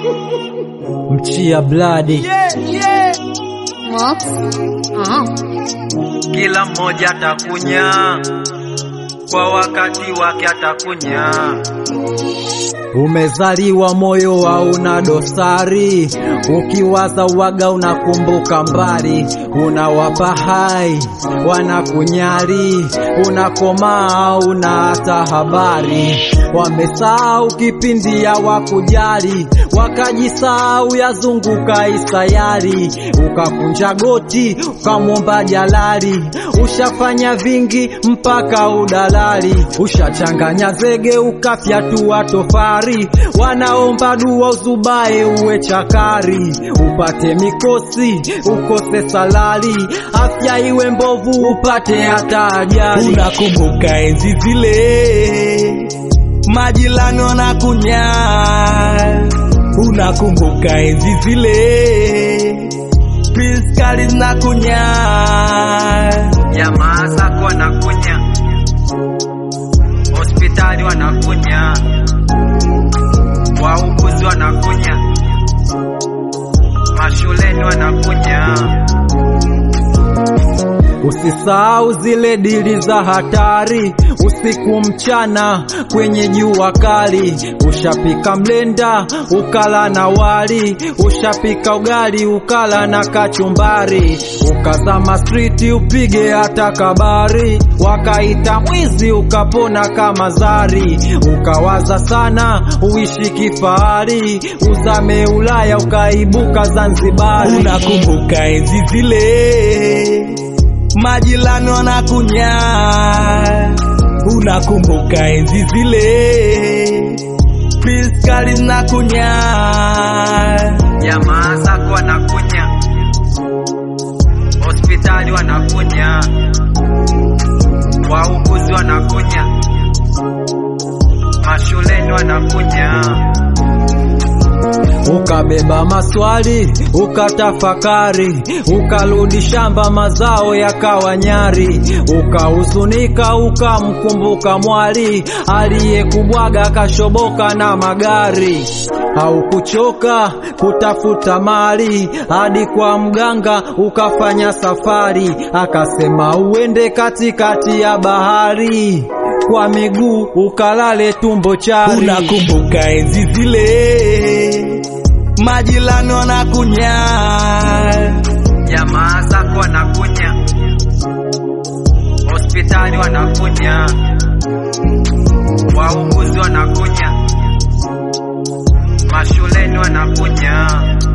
mchia bladi Mox. Ah. Kila mmoja atakunya kwa wakati wake, atakunya. Umezaliwa moyo hauna dosari, ukiwaza waga unakumbuka mbali, unawapa hai wanakunyari, unakomaa una hata habari. Wamesahau kipindi ya wakujali, wakajisahau yazunguka isayari, ukakunja goti ukamwomba jalali, ushafanya vingi mpaka udalali, ushachanganya zege ukafyatua tofari, wanaomba dua uzubae uwe chakari, upate mikosi ukose salari, afya iwe mbovu upate hata ajali. Unakumbuka enzi zile majirani na kunya, unakumbuka enzi zile piskali na kunya, Jamaa zako wanakunya, hospitali wanakunya, wauguzi wanakunya, mashuleni wanakunya. Usisahau zile dili za hatari, usiku mchana kwenye jua kali. Ushapika mlenda ukala na wali, ushapika ugali ukala na kachumbari, ukazama striti upige hata kabari, wakaita mwizi ukapona kama zari, ukawaza sana uishi kifahari, uzame Ulaya ukaibuka Zanzibari. unakumbuka enzi zile majirani wanakunya, unakumbuka enzi zile piskali na kunya, Jamaa zako wanakunya, hospitali wanakunya, wauguzi wanakunya, mashuleni wanakunya. Ukabeba maswali ukatafakari, ukarudi shamba, mazao yakawa nyari, ukahuzunika, ukamkumbuka mwali aliyekubwaga kashoboka na magari. Haukuchoka kutafuta mali hadi kwa mganga ukafanya safari, akasema uende katikati ya bahari, kwa miguu ukalale tumbo chari. unakumbuka enzi zile majirani wanakunya, Jamaa zako wanakunya, hospitali wanakunya, wauguzi wanakunya, mashuleni wanakunya.